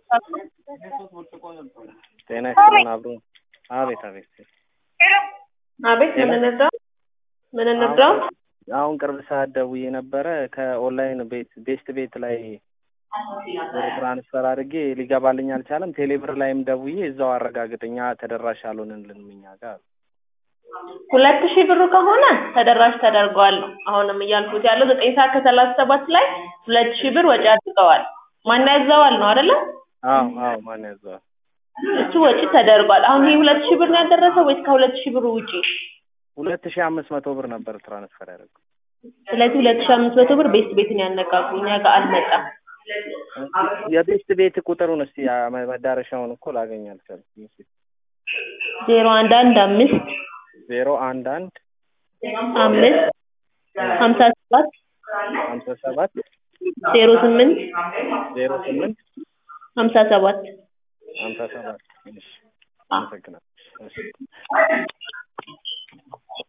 ጤና ይስጥልን አብሮ አቤት አቤት አቤት ምን እንርዳው? ምን እንርዳው? አሁን ቅርብ ሰዓት ደውዬ ነበረ ከኦንላይን ቤት ቤስት ቤት ላይ ብር ትራንስፈር አድርጌ ሊገባልኝ አልቻለም። ቴሌብር ላይም ደውዬ እዛው አረጋግጠኛ ተደራሽ አልሆንልንም እኛ ጋር ሁለት ሺህ ብሩ ከሆነ ተደራሽ ተደርገዋል ነው አሁንም እያልኩት ያለው ዘጠኝ ሰዓት ከሰላሳ ሰባት ላይ ሁለት ሺህ ብር ወጪ አድርገዋል። ማን ያዘዋል ነው አይደለ? አዎ አዎ ማን ያዘዋል? እሱ ወጪ ተደርጓል። አሁን ይሄ ሁለት ሺህ ብር ነው ያደረሰው ወይስ ከሁለት ሺህ ብሩ ውጪ? ሁለት ሺህ አምስት መቶ ብር ነበር ትራንስፈር ያደረገው። ስለዚህ ሁለት ሺህ አምስት መቶ ብር ቤስት ቤትን ያነቃቁ እኛ ጋር አልመጣም። የቤስት ቤት ቁጥሩን እስቲ መዳረሻውን እኮ ላገኝ አልቻልኩም። እስቲ ዜሮ አንድ አንድ አምስት ዜሮ አንድ አንድ አምስት ሀምሳ ሰባት ሀምሳ ሰባት ዜሮ ስምንት ዜሮ ስምንት ሀምሳ ሰባት ሀምሳ ሰባት እሺ አመሰግናለሁ። እሺ